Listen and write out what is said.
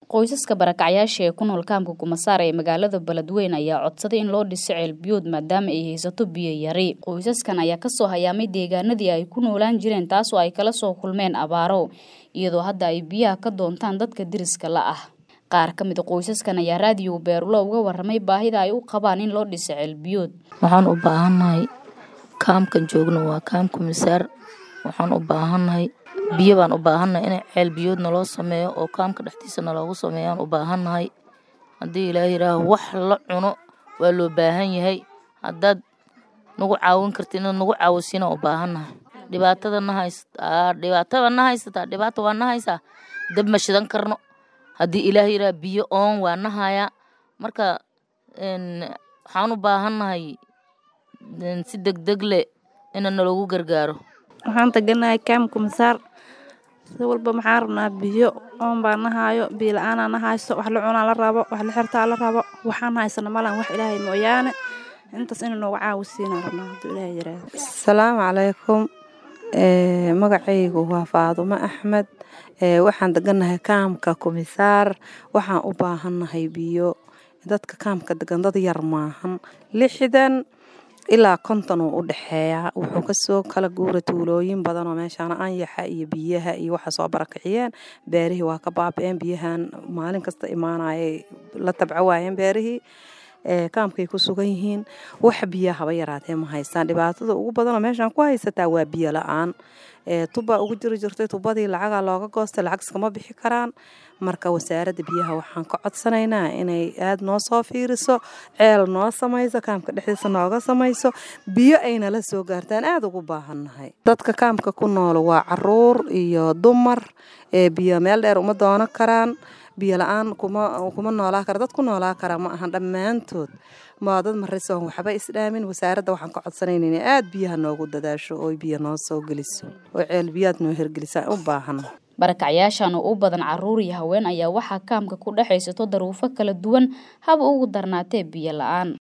qoysaska barakacyaasha ee ku nool kaamka kumasaar ee magaalada beledweyne ayaa codsaday in loo dhiso ceelbiyood maadaama ay haysato biyo yari qoysaskan ayaa kasoo hayaamay deegaanadii ay ku noolaan jireen taasoo ay kala soo kulmeen abaaro iyadoo hadda ay biyaha ka doontaan dadka deriska la ah qaar ka mida qoysaskan ayaa raadiyo beerulo uga waramay baahida ay u qabaan in loo dhiso ceelbiyood waxaan u baahannahay kaamkan joogno waa kaam kumisaar waxaan u baahannahay biyo baan u baahannahay in ceel biyood naloo sameeyo oo kaamka dhexdiisa naloogu sameeyaan u baahannahay haddii ilaaha yidhaaho wax la cuno waa loo baahan yahay haddaad nagu caawin karta inaad nagu caawisiina u baahannahay dhibaatada na haysataa dhibaatada na haysataa dhibaata waa na haysaa dab ma shidan karno haddii ilaaha yidhaha biyo oon waa na hayaa marka waxaan u baahannahay si degdeg le ina naloogu gargaaro waxaan taganahay kaam kumasaar si walba maxaan rabnaa biyo oon baa na haayo biyo la-aanaa na hayso wax la cunaa la rabo wax la xirtaa la rabo waxaan haysana malan wax ilaahay mooyaane intaas ina nooga caawisiinaan rabnaa hadduu ilaahay yiraahdo asalaamu calaykum magacaygu waa faadumo axmed waxaan deganahay kaamka kumisaar waxaan u baahannahay biyo dadka kaamka degan dad yar maahan lixdan ilaa konton uu u dhexeeyaa wuxuu kasoo kala guura tuulooyin badan oo meeshaan anyaxa iyo biyaha iyo waxa soo barakiciyeen beerihii waa ka baaba-een biyahan maalin kasta imaanayay la tabco waayeen beerihii kaamkay ku sugan yihiin wax biya haba yaraatee ma haystaan dhibaatada ugu badanoo meeshaan ku haysataa waa biyo la-aan tubbaa ugu jiri jirtay tubadii lacagaa looga goostay lacag iskama bixi karaan marka wasaaradda biyaha waxaan ka codsanaynaa inay aada noo soo fiiriso ceel noo samayso kaamka dhexdiisa nooga samayso biyo ayna la soo gaartaan aada ugu baahannahay dadka kaamka ku nool waa caruur iyo dumar biyo meel dheer uma doono karaan biyo la-aan kuma noolaa kara dad ku noolaa kara ma ahan dhammaantood maa dad marisoon waxba isdhaamin wasaaradda waxaan ka codsanayna inay aada biyaha noogu dadaasho oo biyo noo soo geliso oo ceel biyaad noo hergelisa u baahan barakacyaashan oo u badan caruur iyo haween ayaa waxaa kaamka ku dhexaysato daruufo kala duwan haba ugu darnaatee biyo la-aan